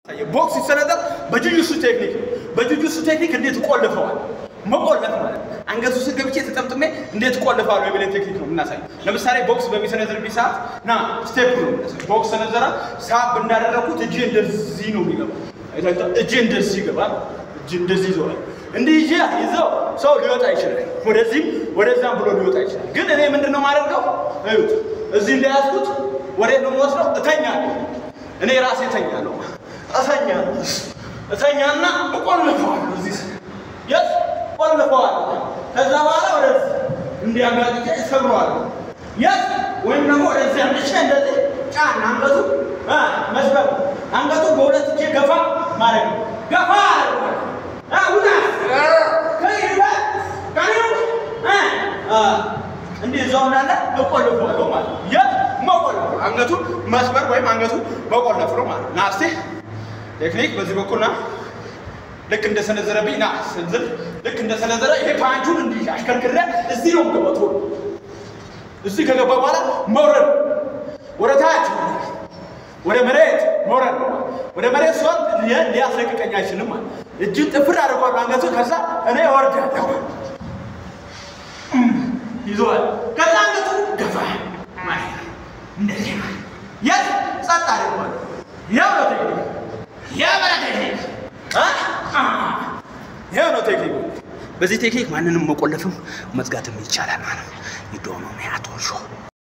ቦክስ ሲሰነዘር በጁጁሱ ቴክኒክ በጁጁሱ ቴክኒክ እንዴት ቆልፈዋል መቆለፍ ማለት ነው። አንገቱ ስር ገብቼ ተጠምጥሜ እንዴት ቆልፋለሁ የሚለው ቴክኒክ ነው የምናሳይ። ለምሳሌ ቦክስ በሚሰነዝርብኝ ሰዓት ና ስቴፕ ነው የምናሳይ። ቦክስ ሰነዘራ ሳብ እንዳደረግኩት እጄ እንደዚህ ነው የሚገባው። አይታችኋል? እጄ እንደዚህ ይገባል። እጄ እንደዚህ ይዞራል። እንዲህ ይዤ ይዘው ሰው ሊወጣ ይችላል። ወደዚህም ወደዛም ብሎ ሊወጣ ይችላል። ግን እኔ ምንድን ነው የማደርገው? እዩት፣ እዚህ እንደያዝኩት ወዴት ነው የምወስደው? እተኛለሁ። እኔ ራሴ እተኛለሁ። እተኛለሁ እተኛና እቆልፈዋለሁ እዚህ የት ቆልፈዋለሁ። ከዛ በኋላ ወደዚህ እንዲያጋጥጬ እሰብረዋለሁ። የት ወይም ደግሞ ወደዚህ አምጥቼ እንደዚህ ጫን አንገቱ እ መስበር አንገቱ በሁለት እጄ ገፋ ማለት ነው። ገፋ አ ውጣ ከይባ ካሪው እ አ እንዲህ እዛው እንዳለ እቆልፈዋለሁ ማለት ነው። የት መቆለፍ አንገቱ መስበር ወይም አንገቱ መቆለፍ ነው ማለት ነው። ና እስቲ ቴክኒክ በዚህ በኩል ና ልክ እንደሰነዘረብኝ ና ስንዝር ልክ እንደሰነዘረ ይሄ ፓንቹን እንዲህ አሽከርክሬ እዚህ ነው የምገባው። ቶሎ እዚህ ከገባ በኋላ መውረድ ወደ ታች ወደ መሬት መውረድ ነው። ወደ መሬት ሲሆን ሊያስለቅቀኝ አይችልም ማለት እጅን ጥፍር አድርጓል አንገቱ። ከዛ እኔ እወርዳለሁ ይዘዋል። ከዛ አንገቱ ገፋ ማለት ነው። እንደዚህ ማለት የት ጸጥ አድርጓል። ያው ነው ቴክኒክ ያው ነው ቴክኒክ ይሄው ነው ቴክኒኩ። በዚህ ቴክኒክ ማንንም መቆለፍም መዝጋትም ይቻላል ማለት ነው። ይዶኖ ሚያቶሾ